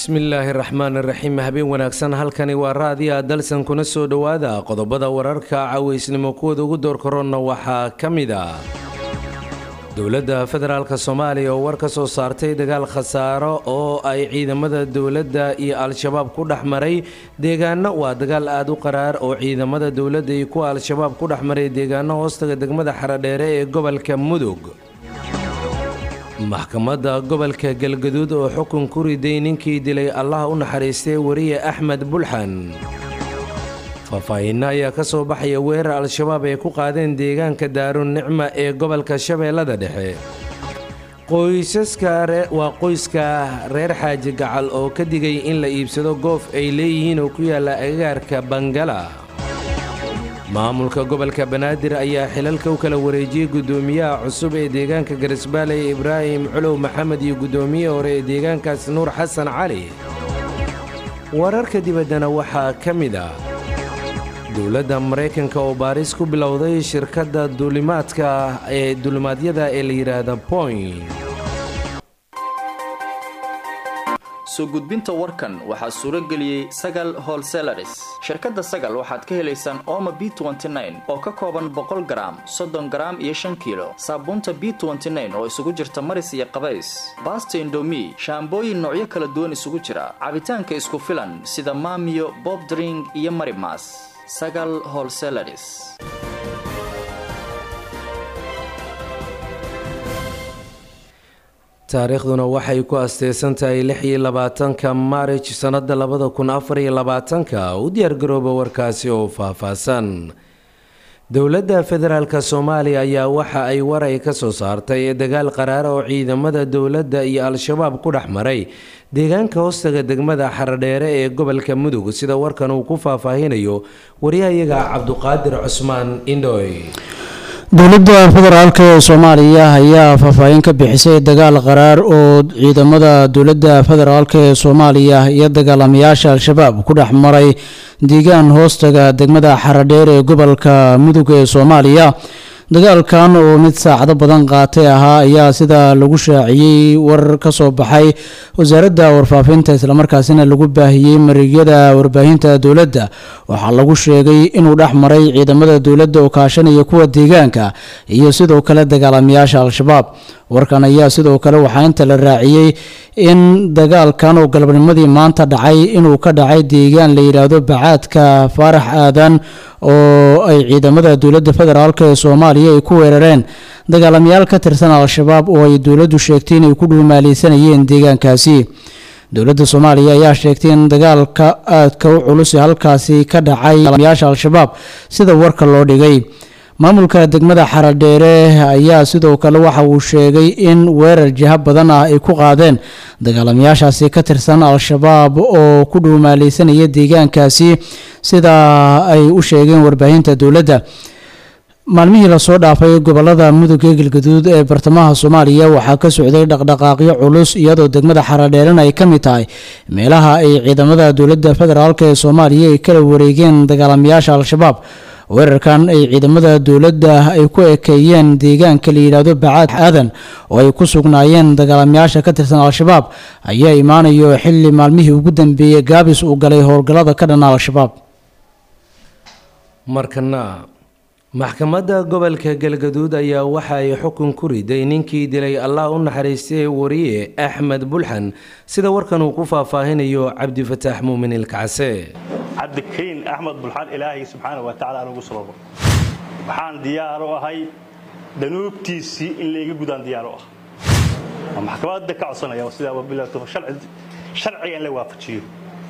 bismillaahi raxmaan iraxiim habeen wanaagsan halkani waa raadiya dalsan kuna soo dhowaada qodobada wararka caweysnimo kuwooda ugu door koronna waxaa ka mid a dowladda federaalk soomaaliya oo war ka soo saartay dagaal khasaaro oo ay ciidamada dowladda iyo al-shabaab ku dhex maray deegaano waa dagaal aada u qaraar oo ciidamada dowladda iyo kuwa al-shabaab ku dhex maray deegaano hoostaga degmada xaradheere ee gobolka mudug maxkamadda gobolka galgaduud oo xukun ku riday ninkii dilay allaha u naxariistay wariye axmed bulxan faahfaahinno ayaa ka soo baxaya weerar al-shabaab ay ku qaadeen deegaanka daarun nicma ee gobolka shabeellada dhexe qoysaska waa qoyska reer xaaji gacal oo ka digay in la iibsado goof ay leeyihiin oo ku yaalla agagaarka bangala maamulka gobolka banaadir ayaa xilalka u kala wareejiyey guddoomiyaha cusub ee deegaanka garisbaaley ibraahim culow maxamed iyo guddoomiyihii hore ee deegaankaas nuur xasan cali wararka dibaddana waxaa ka mid ah dowladda maraykanka oo baaris ku bilowday shirkadda duulimaadka ee duulimaadyada ee la yidhaahda point soo gudbinta warkan waxaa suuro geliyey sagal holselaris shirkadda sagal waxaad ka helaysaan ooma b oo ka kooban boqol garaam soddon garaam iyo shan kiilo saabuunta b oo isugu jirta maris iyo qabays baasta indomi shaambooyin noocyo kala duwan isugu jira cabitaanka isku filan sida maamiyo bobdring iyo marimas sagal holselaris taariikhduna waxay ku asteysan tahay lix iyo labaatanka maarij sannada labada kun afar iyo labaatanka u diyaargarooba warkaasi oo faahfaahsan dowladda federaalk soomaaliya ayaa waxa ay war ay ka soo saartay dagaal qaraar oo ciidamada dowladda iyo al-shabaab ku dhex maray deegaanka hoostaga degmada xaradheere ee gobolka mudug sida warkan uu ku faahfaahinayo waryahayaga cabduqaadir cusmaan indhoy dowladda federaalk ee soomaaliya ayaa faahfaahin ka bixisay dagaal qaraar oo ciidamada dowladda federaalk ee soomaaliya iyo dagaalamayaasha al-shabaab ku dhex maray deegaan hoostaga degmada xaradheer ee gobolka mudug ee soomaaliya dagaalkan oo mid saacado badan qaatay ahaa ayaa sida lagu shaaciyey warar ka soo baxay wasaaradda warfaafinta islamarkaasina lagu baahiyey marigyada warbaahinta dowladda waxaa lagu sheegay inuu dhex maray ciidamada dowladda oo kaashanaya kuwa deegaanka iyo sidoo kale dagaalamayaasha al-shabaab warkan ayaa sidoo kale waxaa inta la raaciyey in dagaalkan oo galabnimadii maanta dhacay inuu ka dhacay deegaan la yidhaahdo bacaadka faarax aadan oo ay ciidamada dowladda federaalk ee soomaaliya ay ku weerareen dagaalamayaal ka tirsan al-shabaab oo ay dowladdu sheegtay inay ku dhuumaaleysanayeen deegaankaasi dowladda soomaaliya ayaa sheegtay in dagaalka aadka u culus ee halkaasi ka dhacay dagaalamayaasha al-shabaab sida warka loo dhigay maamulka degmada xaradheere ayaa sidoo kale waxa uu sheegay in weerar jiha badan ah ay ku qaadeen dagaalamayaashaasi ka tirsan al-shabaab oo ku dhuumaaleysanaya deegaankaasi sida ay u sheegeen warbaahinta dowladda maalmihii lasoo dhaafay gobolada mudug ee galgaduud ee bartamaha soomaaliya waxaa ka socday dhaqdhaqaaqyo culus iyadoo degmada xaradheerena ay ka mid tahay meelaha ay ciidamada dowladda federaalk ee soomaaliya ay kala wareegeen dagaalamayaasha al-shabaab weerarkan ay ciidamada dowladda ay ku ekeeyeen deegaanka la yidhaahdo bacaad aadan oo ay ku sugnaayeen dagaalamayaasha ka tirsan al-shabaab ayaa imaanayo xilli maalmihii ugu dambeeyey gaabis uu galay howlgallada ka dhana al-shabaab markana maxkamadda gobolka galgaduud ayaa waxa ay xukun ku riday ninkii dilay allah u naxariistay wariye axmed bulxan sida warkan uu ku faahfaahinayo cabdifataax muumin ilkacse cabdikariin axmed bulxaan ilaahay subxaana wa tacala anugu sababo waxaan diyaar u ahay danuubtiisii in layga gudaan diyaar u ah waa maxkamadda ka codsanaya sidaa wabilato sharciga in la waafajiyo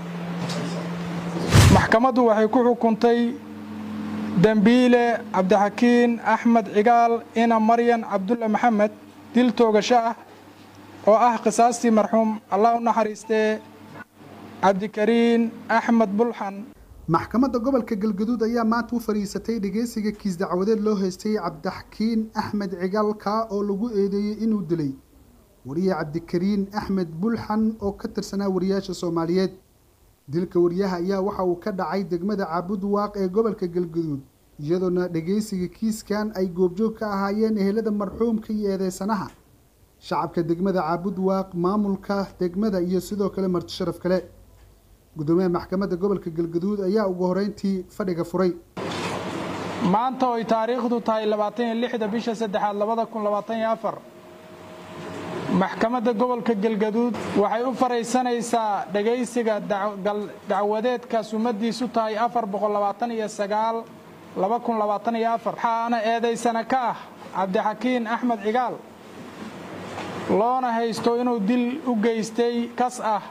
maxkamaddu waxay ku xukuntay dembiile cabdixakiin axmed cigaal ina maryan cabdulle maxamed dil toogasho ah oo ah qisaastii marxuum allah u naxariistee cabdikariin axmed bulxan maxkamadda gobolka galgaduud ayaa maanta u fadhiisatay dhegeysiga kiis dacwadeed loo haystay cabdixakiin axmed cigaalka oo lagu eedeeyey inuu dilay wariye cabdikariin axmed bulxan oo ka tirsanaa wariyaasha soomaaliyeed dilka wariyaha ayaa waxa uu ka dhacay degmada caabud waaq ee gobolka galgaduud iyadoona dhegeysiga kiiskan ay goobjoog ka ahaayeen ehelada marxuumka iyo eedeysanaha shacabka degmada caabud waaq maamulka degmada iyo sidoo kale marti sharaf kale gudoomiyaha maxkamadda gobolka galgaduud ayaa ugu horeyntii fadhiga furay maanta oy taariikhdu tahay labaatan iyo lixda bisha saddexaad labada kun labaatan iyo afar maxkamadda gobolka galgaduud waxay u faraysanaysaa dhegaysiga dacwadeedka sumadiisu tahay afar boqol labaatan iyo sagaal laba kun labaatan iyo afar waxaana eedaysana ka ah cabdixakiin axmed cigaal loona haysto inuu dil u geystay kas ah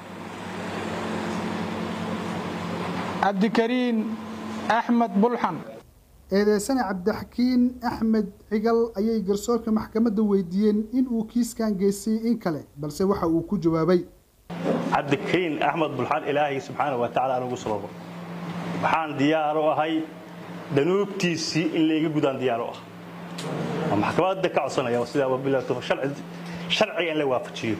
cabdikariin axmed bulxan eedeysane cabdixakiin axmed cigal ayay garsoorka maxkamadda weydiiyeen in uu kiiskan geystay in kale balse waxa uu ku jawaabay cabdikariin axmed bulxan ilaahay subxaana wa tacala anugu sababo waxaan diyaar u ahay danuubtiisii in layga gudaan diyaar u ah waa maxkamadda ka codsanaya sidaa wabilato sharciga in la waafajiyo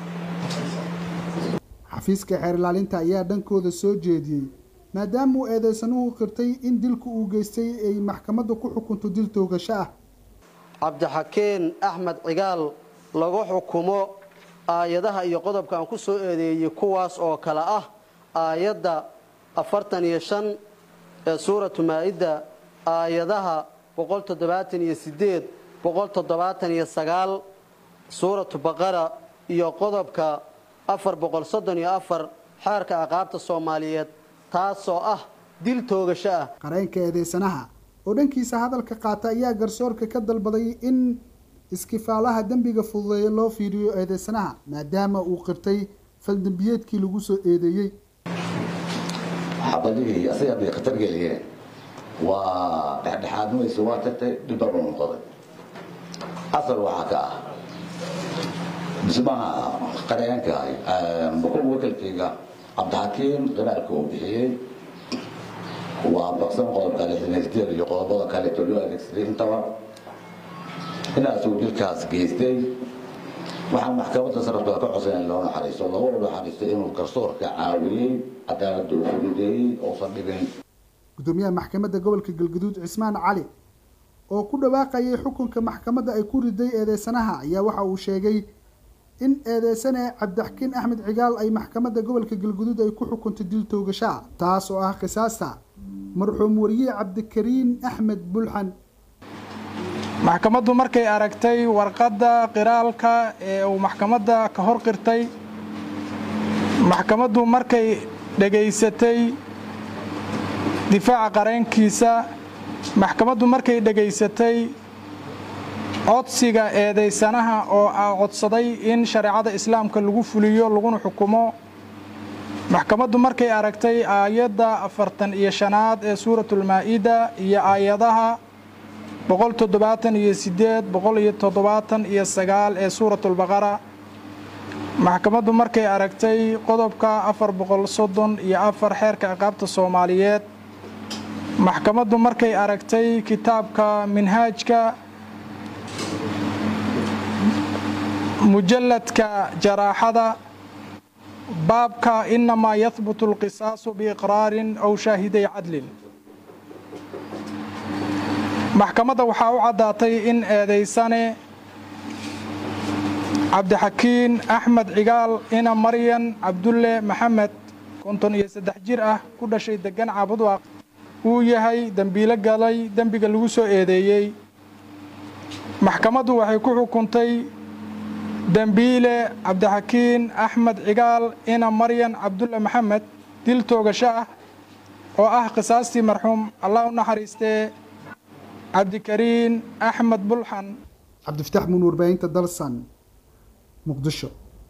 xafiiska xeer ilaalinta ayaa dhankooda soo jeediyey maadaama uu eedeysanuhu qirtay in dilku uu geystay ay maxkamadda ku xukunto dil toogasho ah cabdixakiin axmed cigaal lagu xukumo aayadaha iyo qodobka aan ku soo eedeeyey kuwaas oo kale ah aayadda afartan iyo shan ee suuratu maa-ida aayadaha boqol toddobaatan iyo sideed boqol toddobaatan iyo sagaal suuratu baqara iyo qodobka afar boqol soddon iyo afar xeerka aqaabta soomaaliyeed taasoo ah dil toogasho ah qareenka eedeysanaha oo dhankiisa hadalka qaata ayaa garsoorka ka dalbaday in iskifaalaha dembiga fududeeya loo fiiriyo eedeysanaha maadaama uu qirtay faldembiyeedkii lagu soo eedeeyey xabadihii asaga bay khatar geliyeen waa dhexdhexaadmaysa waa tagtay dhibba u noqday asal waxaa ka ah dhismaha qareenka wakalkayga cabdixakiim qiraalka uu bixiyey waa baqsan qodobka lixdaneysdeed iyo qodobada kaleeto loo adeegsaday intaba inaasuu dilkaas geystay waxaa maxkamadda sarafka ka codsan in loo naxariisto loogu naxariisto inuu garsoorka caawiyey cadaaladda uu fududeeyey uusan dhibin gudoomiyaha maxkamadda gobolka galgaduud cismaan cali oo ku dhawaaqayay xukunka maxkamadda ay ku riday eedeysanaha ayaa waxa uu sheegay in eedeysane cabdixakiin axmed cigaal ay maxkamadda gobolka galguduud ay ku xukuntay dil toogashaa taas oo ah qisaasta marxuum wariye cabdikariin axmed bulxan maxkamaddu markay aragtay warqadda qiraalka ee uu maxkamadda ka hor qirtay maxkamaddu markay dhegaysatay difaaca qareenkiisa maxkamaddu markay dhegaysatay codsiga eedeysanaha oo codsaday in shareecada islaamka lagu fuliyo laguna xukumo maxkamaddu markay aragtay aayadda afartan iyo shanaad ee suuratulmaa-ida iyo aayadaha boqol toddobaatan iyo sideed boqol iyo toddobaatan iyo sagaal ee suuratulbaqara maxkamaddu markay aragtay qodobka afar boqol soddon iyo afar xeerka ciqaabta soomaaliyeed maxkamaddu markay aragtay kitaabka minhaajka mujalladka jaraaxada baabka inamaa yahbutu alqisaasu biiqraarin aw shaahiday cadlin maxkamadda waxaa u caddaatay in eedeysane cabdixakiin axmed cigaal ina maryan cabdulle maxamed konton iyo saddex jir ah ku dhashay degan caabudwaaq uu yahay dembiilo galay dembiga lagu soo eedeeyey maxkamaddu waxay ku xukuntay dembiile cabdixakiin axmed cigaal ina maryan cabdulle maxamed dil toogasho ah oo ah qisaastii marxuum allah u naxariistee cabdikariin axmed bulxan cabdifataax muun warbaahinta dalsan muqdisho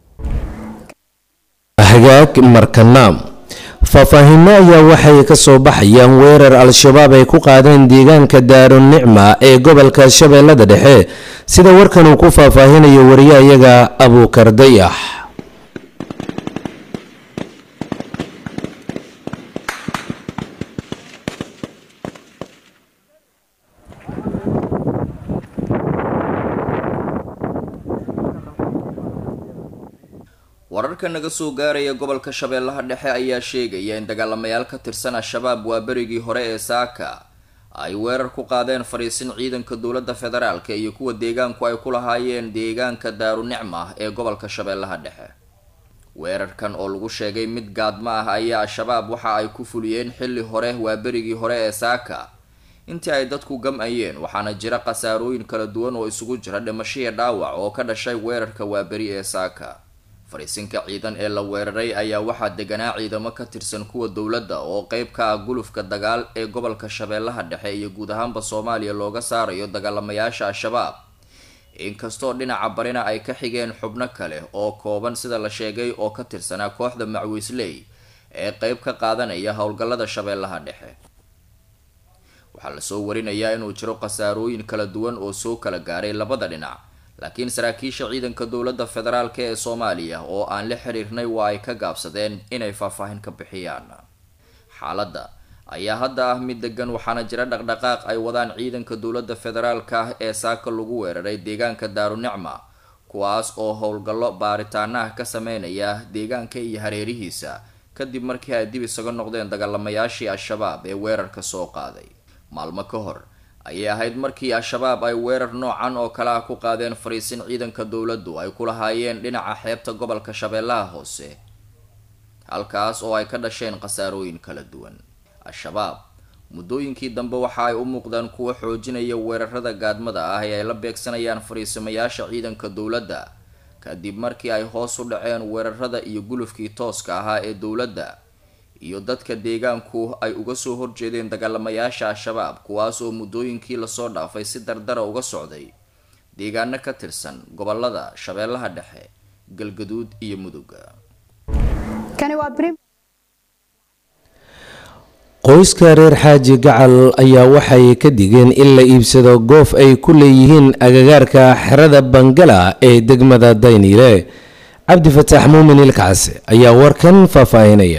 hagaag markanaam faahfaahinno ayaa waxay ka soo baxayaan weerar al-shabaab ay ku qaadeen deegaanka daarunicma ee gobolka shabeellada dhexe sida warkan uu ku faahfaahinayo wariyahayaga abuukar dayax wararka naga soo gaaraya gobolka shabeellaha dhexe ayaa sheegaya in dagaalamayaal ka tirsan al-shabaab waa berigii hore ee saaka ay weerar ku qaadeen fariisin ciidanka dowladda federaalk iyo kuwa deegaanku ay ku lahaayeen deegaanka daarunicma ee gobolka shabeellaha dhexe weerarkan oo lagu sheegay mid gaadmo ah ayaa al-shabaab waxa ay ku fuliyeen xilli hore waa berigii hore ee saaka intii ay dadku gam-ayeen waxaana jira khasaarooyin kala duwan oo isugu jira dhimashiya dhaawac oo ka dhashay weerarka waaberi ee saaka fariisinka ciidan ee la weeraray ayaa waxaa deganaa ciidamo ka tirsan kuwa dowladda oo qeyb ka ah gulufka dagaal ee gobolka shabeellaha dhexe iyo guud ahaanba soomaaliya looga saarayo dagaalamayaasha al-shabaab inkastoo dhinaca barina ay ka xigeen xubno kale oo kooban sida la sheegay oo ka tirsanaa kooxda macwiisley ee qeyb ka qaadanaya howlgallada shabeellaha dhexe waxaa lasoo warinayaa inuu jiro khasaarooyin kala duwan oo soo kala gaaray labada dhinac laakiin saraakiisha ciidanka dowladda federaalk ee soomaaliya oo aan la xiriirnay waa ay ka gaabsadeen inay faahfaahin ka bixiyaan xaaladda ayaa hadda ah mid degan waxaana jira dhaqdhaqaaq ay wadaan ciidanka dowladda federaalka ee saaka lagu weeraray deegaanka daarunicma kuwaas oo howlgallo baaritaanaha ka sameynaya deegaanka iyo hareerihiisa kadib markii ay dib isaga noqdeen dagaalamayaashii al-shabaab ee weerarka soo qaaday maalmo ka hor ayay ahayd markii al-shabaab ay weerar noocan oo kale ah ku qaadeen fariisin ciidanka dowladdu ay ku lahaayeen dhinaca xeebta gobolka shabeellaha hoose halkaas oo ay ka dhasheen khasaarooyin kala duwan al-shabaab muddooyinkii dambe waxa ay u muuqdaan kuwa xoojinaya weerarada gaadmada ah ee ay la beegsanayaan fariisimayaasha ciidanka dowladda kadib markii ay hoos u dhaceen weerarada iyo gulufkii tooska ahaa ee dowladda iyo dadka deegaanku ay uga soo horjeedeen dagaalamayaasha al-shabaab kuwaas oo muddooyinkii lasoo dhaafay si dardara uga socday deegaano ka tirsan gobolada shabeellaha dhexe galgaduud iyo mudugga qoyska reer xaaji gacal ayaa waxay ka digeen in la iibsado goof ay ku leeyihiin agagaarka xerada bangala ee degmada dayniile cabdifataax muumin ilkaas ayaa warkan faahfaahinaya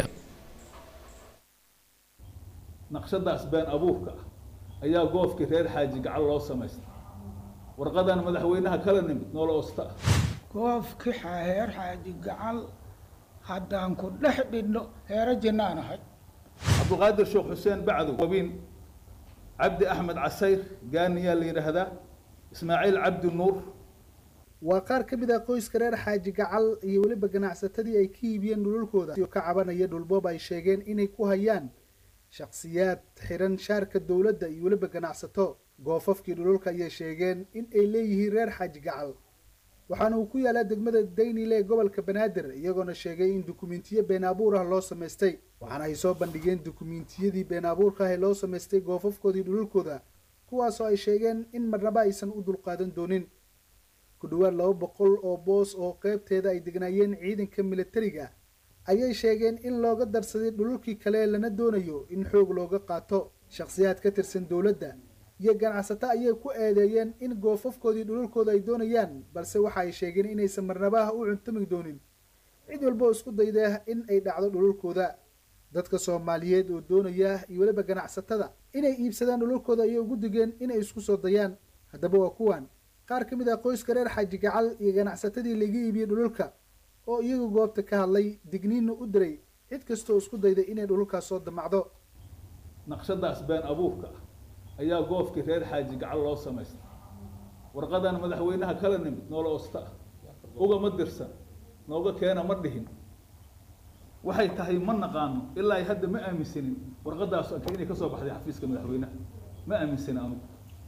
naqshadaas been abuurka ah ayaa goofkii reer xaaji gacal loo samaystay warqadan madaxweynaha kala nimid noola osta ah goofkii reer xaaji gacal haddaan ku dhex dhidhno heero jinnaan ahay cabdulqaadir sheekh xuseen bacdow wabiin cabdi axmed casayr gaaniyaa la yidhaahdaa ismaaciil cabdi nuur waa qaar ka mid ah qoyska reer xaaji gacal iyo weliba ganacsatadii ay ka iibiyeen dhululkooda oo ka cabanaya dhulboob ay sheegeen inay ku hayaan shakhsiyaad xiran shaarka dowladda iyo weliba ganacsato goofafkii dhululka ayay sheegeen in ay leeyihiin reer xaaji gacal waxaana uu ku yaalaa degmada daynile ee gobolka banaadir iyagoona sheegay in dukumiintiyo been abuur ah loo samaystay waxaana ay soo bandhigeen dukumiintiyadii been abuurka ah ee loo samaystay goofafkoodii dhululkooda kuwaasoo ay sheegeen in marnaba aysan u dulqaadan doonin ku dhowaad laba boqol oo boos oo qeybteeda ay degnaayeen ciidanka militariga ayay sheegeen in looga darsaday dhululkii kale lana doonayo in xoog looga qaato shakhsiyaad ka tirsan dowladda iyo ganacsato ayay ku eedeeyeen in goofafkoodii dhululkooda ay doonayaan balse waxa ay sheegeen inaysan marnabaha u cuntami doonin cid walba oo isku dayda in ay dhacdo dhululkooda dadka soomaaliyeed oo doonaya iyo weliba ganacsatada inay iibsadaan dhululkooda ayay ugu digeen inay isku soo dayaan haddaba waa kuwan qaar ka mid ah qoyska reer xaaji gacal iyo ganacsatadii laga iibiyey dhululka oo iyagu goobta ka hadlay digniinna u diray cid kastooo isku dayda inay dhululkaas soo damacdo naqshadaas been abuurka ah ayaa goofkii reer xaaji gacal loo samaystay warqadan madaxweynaha kala nimid noola osta ah ugama dirsan nooga keena ma dhihin waxay tahay ma naqaano ilaa hadda ma aaminsanin warqadaas inay kasoo baxday xafiiska madaxweynaha ma aaminsanin anugu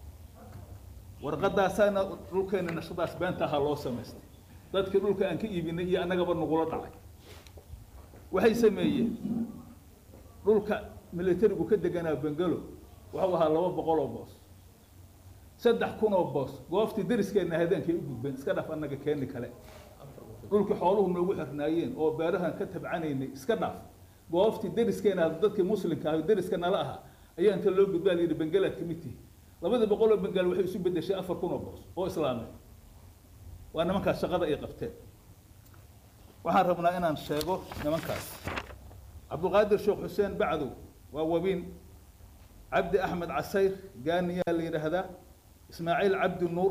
warqadaasaana dhulkeena naqshadaas beenta ahaa loo samaystay dadkii dhulka aan ka iibinay iyo annagaba nagula dhacay waxay sameeyeen dhulka militarigu ka deganaa bengalo wuxuu ahaa laba boqol oo boos saddex kun oo boos gooftii dariskeenna habeenkay u gudbeen iska dhaf annaga keeni kale dhulkii xooluhu noogu xirnaayeen oo beerahan ka tabcanaynay iska dhaaf gooftii dariskeena dadkii muslimka ah dariska nala ahaa ayaa inta loo gudbaa la yidhi bengalaad ka mid tihi labadii boqol oo bengaal waxay isu bedeshay afar kun oo boos oo islaamay waa nimankaas shaqada ay qabteen waxaan rabnaa inaan sheego nimankaas cabdulqaadir sheekh xuseen bacdow waa wabiin cabdi axmed casayr gaaniyaa la yidhaahdaa ismaaciil cabdi nuur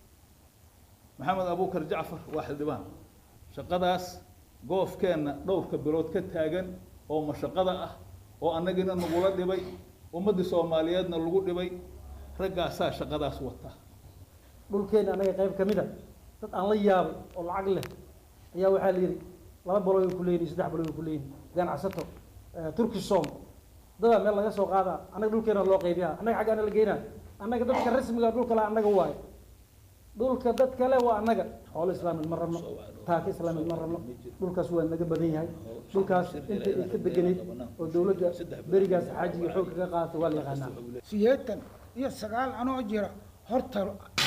maxamed abuukar jacfar waa xildhibaan shaqadaas goofkeenna dhowrka bilood ka taagan oo mashaqada ah oo annagina nagula dhibay ummaddii soomaaliyeedna lagu dhibay raggaasaa shaqadaas wata dhulkeena anaga qayb ka mid a dad aan la yaabay oo lacag leh ayaa waxaa la yidhi laba baloy ku leeyihin saddex baloy ku leeyihin ganacsato turkisom dadaa meel laga soo qaadaa annaga dhulkeena loo qaybiyaa annaga xaggaana la geynaa annaga dadka rasmiga dhulka le annaga waayo dhulka dad kale waa annaga xoolo islaamid ma rabno taaka islaamid ma rabno dhulkaas waa naga badan yahay dhulkaas inta ay ka deganeyd oo dowladda berigaas xaajiga xoog kaga qaadatay waa la yaqaanaa sideetan iyo sagaal anoo jira horta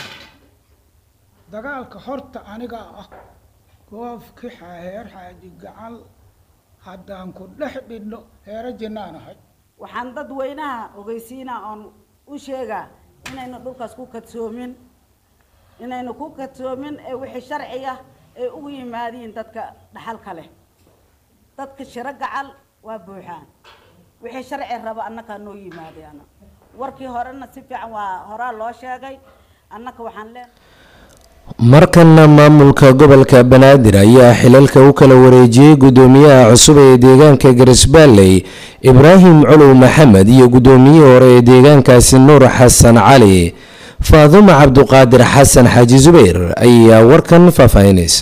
dagaalka horta aniga ah goofki heer xaaji gacal haddaan ku dhex dhidhno heero jinnaan ahay waxaan dadweynaha ogeysiinaa oon u sheegaa inayna dhulkaas ku kadsoomin inayna ku kadsoomin ee wixii sharciga ay ugu yimaadiin dadka dhaxalka leh dadka shiro gacal waa buuxaan wixii sharci raba annakaa noo yimaadeen warkii horena si fiican waa horaa loo sheegay annaka waxaan leenahay markana maamulka gobolka banaadir ayaa xilalka u kala wareejiyey gudoomiyaha cusub ee deegaanka garisbaalley ibraahim colow maxamed iyo gudoomiyihii hore ee deegaankaasi nuur xasan cali faadumo cabduqaadir xasan xaaji zubayr ayaa warkan faahfaahinaysa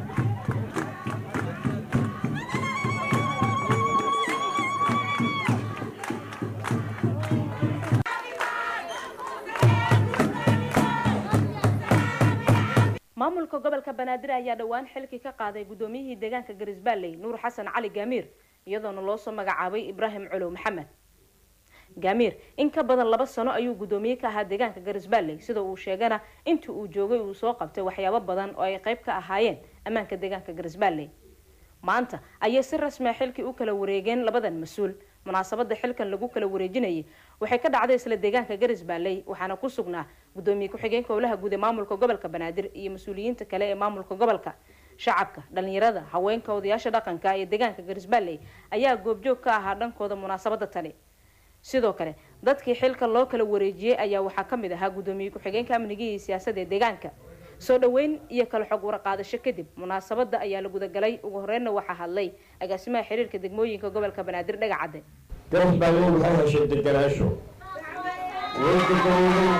maamulka gobolka banaadir ayaa dhowaan xilkii ka qaaday gudoomiyihii deegaanka garisbaalley nuur xasan cali gaamiir iyadoona loo soo magacaabay ibraahim colow maxamed gaamiir in ka badan laba sano ayuu gudoomiye ka ahaa deegaanka garisbaalley sida uu sheegana intii uu joogay uu soo qabtay waxyaabo badan oo ay qayb ka ahaayeen ammaanka deegaanka garisbaalley maanta ayay si rasmia xilkii u kala wareegeen labadan mas-uul munaasabada xilkan lagu kala wareejinayay waxay ka dhacday isla deegaanka garisbaalley waxaana ku sugnaa gudoomiye ku-xigeenka howlaha guud ee maamulka gobolka banaadir iyo mas-uuliyiinta kale ee maamulka gobolka shacabka dhalinyarada haweenka odayaasha dhaqanka iyo deegaanka garisbaalley ayaa goobjoog ka ahaa dhankooda munaasabada tani sidoo kale dadkii xilka loo kala wareejiyey ayaa waxaa ka mid ahaa gudoomiye ku-xigeenka amniga iyo siyaasadda ee deegaanka soo dhoweyn iyo kala xog waraqaadasho kadib munaasabada ayaa la gudagalay ugu horreynna waxaa hadlay agaasimaha xiriirka degmooyinka gobolka banaadir dhagacadde garisbaalley waxay heshay deganaansho way deganooday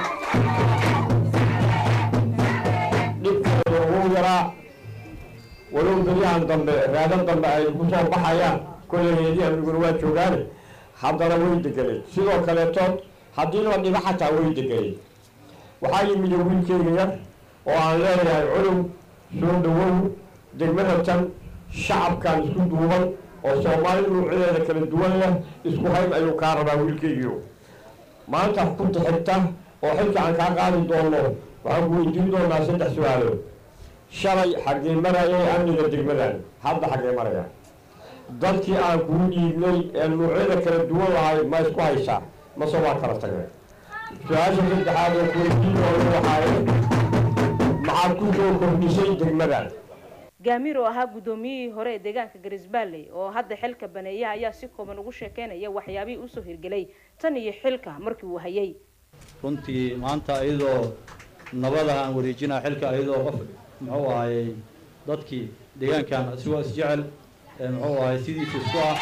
dhibkeeda ugu yaraa walow beryahan dambe raadan dambe ay ku soo baxayaan kolley heedii amniguna waa joogaane haddana way deganeed sidoo kaleetood haddii la dhibo xataa way deganeed waxaa yimid wiilkeyga yar oo aan leeyahay colow soo dhawow degmada tan shacabkan isku duuban oo soomaali nuucyadeeda kala duwan leh isku hayb ayuu kaa rabaa wiilkeygiio maanta xukunta xigta oo xilka aan kaa qaadi doono waxaan ku weydiin doonaa saddex su-aalood shalay xaggee marayay amniga degmadan hadda xaggee maraya dadkii aan kuu dhiibnay ee nuucyada kala duwan lahay ma isku haysaa mase waa kala tageen su-aasha saddexaad oo kuweydiin doono waxaaye maxaad ku soo kordhisay degmadan gaamiir oo ahaa gudoomiyihii hore ee deegaanka garisbaalley oo hadda xilka baneeya ayaa si kooban ugu sheekeynaya waxyaabihii usoo hirgelay tan iyo xilka markii uu hayay runtii maanta iyadoo nabada aan wareejinaa xilka iyadoo qof muxuu ahayey dadkii deegaankan isigoo isjecel muxuu ahay sidiisa isku ah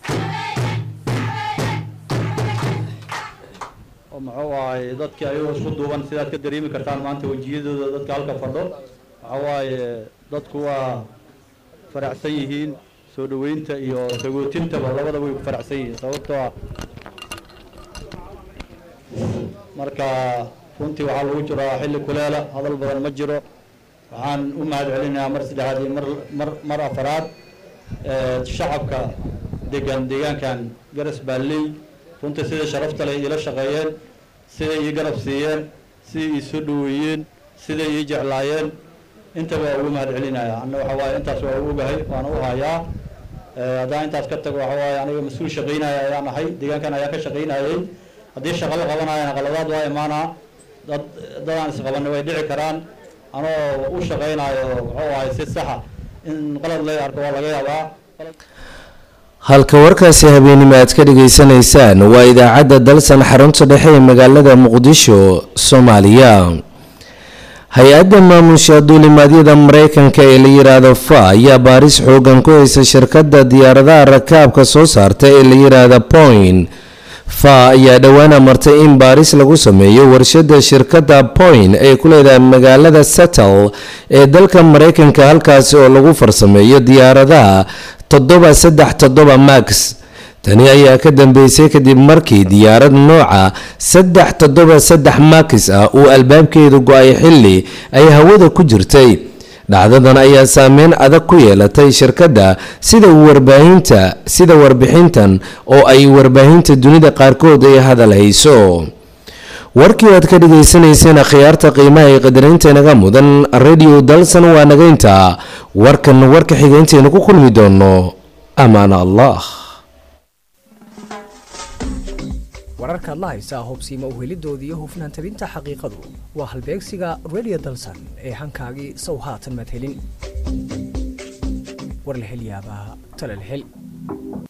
oo muxuu ahay dadkii ayagoo isku duuban sidaad ka dareemi kartaan maanta wejiyadooda dadka halka fadho waxa waaye dadku waa faraxsan yihiin soo dhaweynta iyo sagootintaba labadaba way ku faraxsan yihiin sababtoo ah marka runtii waxaa lagu jiraa xilli kuleela hadal badan ma jiro waxaan u mahad celinayaa mar saddexaad iyo mar mar mar afaraad shacabka degan deegaankan garas baalley runtii siday sharafta leh iila shaqeeyeen siday ii garab siiyeen siday ii soo dhaweeyeen siday ii jeclaayeen intaba waa ugu mahad celinaya anna waxa waaye intaas waa u ogahay waana u hayaa haddaan intaas ka tago waxa waaye aniga mas-uul shaqaynaya ayaan ahay deegaankan ayaan ka shaqaynayay haddii shaqa la qabanayana qaladaad waa imaanaa dad dadaan isqabanay way dhici karaan anoo u shaqaynayo muxuu ahay si saxa in qalad la arko waa laga yaabaa halka warkaasi habeenimo aad ka dhageysanaysaan waa idaacadda dalsan xarunta dhexe ee magaalada muqdisho soomaaliya hay-adda maamusha duulimaadyada mareykanka ee la yiraahdo fa ayaa baaris xoogan ku haysa shirkadda diyaaradaha rakaabka soo saarta ee la yiraahdo point fa ayaa dhowaan amartay in baaris lagu sameeyo warshada shirkadda point ay ku leedahay magaalada settle ee dalka maraykanka halkaasi oo lagu farsameeyo diyaaradaha toddoba saddex toddoba max tani ayaa ka dambeysay kadib markii diyaarad nooca saddex toddoba saddex max ah uu albaabkeedu go-ay xilli ay hawada ku jirtay dhacdadan ayaa saameyn adag ku yeelatay shirkadda sida warbaahinta sida warbixintan oo ay warbaahinta dunida qaarkood ay hadal hayso warkii aad ka dhagaysanayseen akhyaarta qiimaha ee qadarinta inaga mudan radio dalsan waa nagaynta warkan warka xigayntaynu ku kulmi doono amaan allah wararkaad la haysaa hubsiima uhelidoodii iyo hufnaan tabinta xaqiiqadu waa halbeegsiga radio dalsan ee hankaagii sow haatan maad helin war la hel yaabaa tala la hel